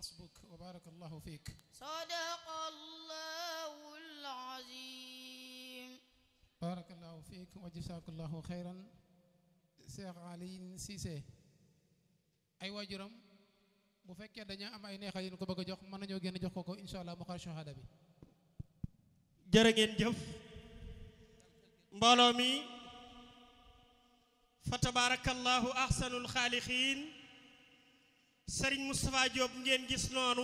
حسبك وبارك الله فيك صدق الله العظيم بارك الله فيك وجزاك الله خيرا Cheikh Aline Cissé ay waajuram bu fekkee dañoo am ay neexal yu ñu ko bëgg a jox mën nañoo génn jox ko ko incha allah mu xar shahada bi jërë ngeen jëf mbooloo mi fa tabarakallahu ahsanul xaalixiin sëriñ Moustapha Diop ngeen gis noonu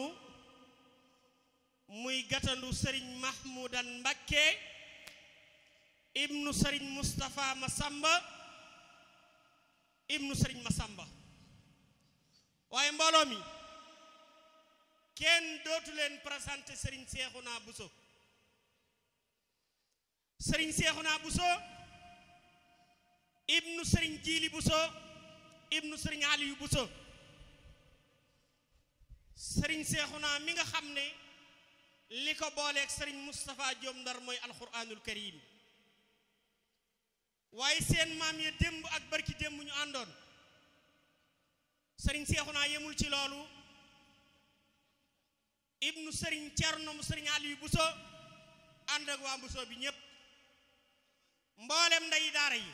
muy gatandu sëriñ Mahmoudan Mbakke ibnu sëriñ Moustapha Masamba ibnu sëriñ Masamba waaye mbooloo mi kenn dootu leen présenté sëriñ Seexuna Buso sëriñ Seexuna Buso ibnu sëriñ Jiili Buso ibnu sëriñ Aliyu Buso sëriñ Seexuna mi nga xam ne li ko booleeg sëriñ Moustapha Diop Ndar mooy alquranul karim waaye seen maam ya démb ak barki démb ñu àndoon sëriñ Seexuna yemul ci loolu ibnu sëriñ Cerno mu sëriñ Aliyu Buso ànd ak waa Buso bi ñépp mboolem nday daara yi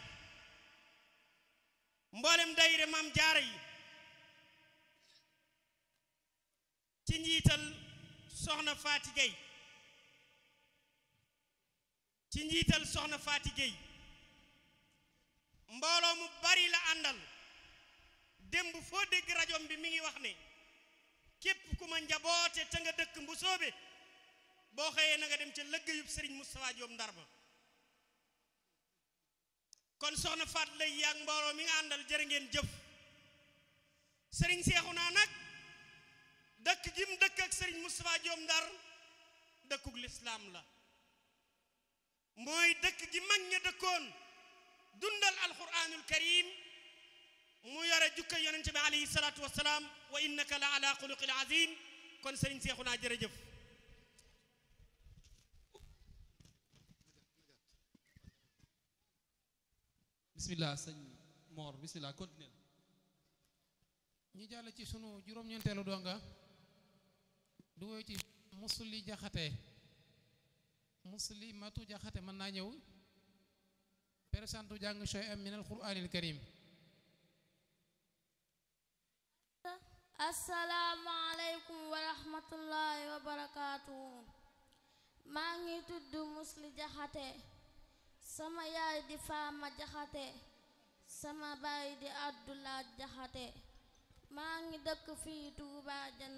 mboolem dayre maam jaara yi ci njiital soxna Faati Gey ci njiital soxna Faati Gey mbooloo mu bari la àndal démb foo dégg rajom bi mi ngi wax ne képp ku ma njaboote te nga dëkk mbu soobe boo xëyee na nga dem ca lëggéeyub sëriñ Moustapha Diop Ndar ba kon soxna Faat lay yaag mbooloo mi nga àndal jërë ngeen jëf sëriñ Seexuna nag dëkk gi mu dëkk ak sëriñ Moustapha Diop Ndar dëkkug lislaam la mooy dëkk gi mag ña dëkkoon dundal alquranul karim mu yore jukka yonente bi alayhi salaatu wasalaam wa innaka la ala xuluqil azim kon sëriñ Seexuna jërëjëf bismillah sëñ Mor bismillah continuer ñi jàll ci sunu juróom-ñeenteelu donga du woy ci musli jaxate musli matu jaxate mën naa ñëw présentu jàng shay am min al quraanil karim assalaamu aleykum wa rahmatullahi wa barakaatu maa ngi tudd musli jaxate sama yaay di faama jaxate sama baay di abdulaat jaxate maa ngi dëkk fii Tuuba jant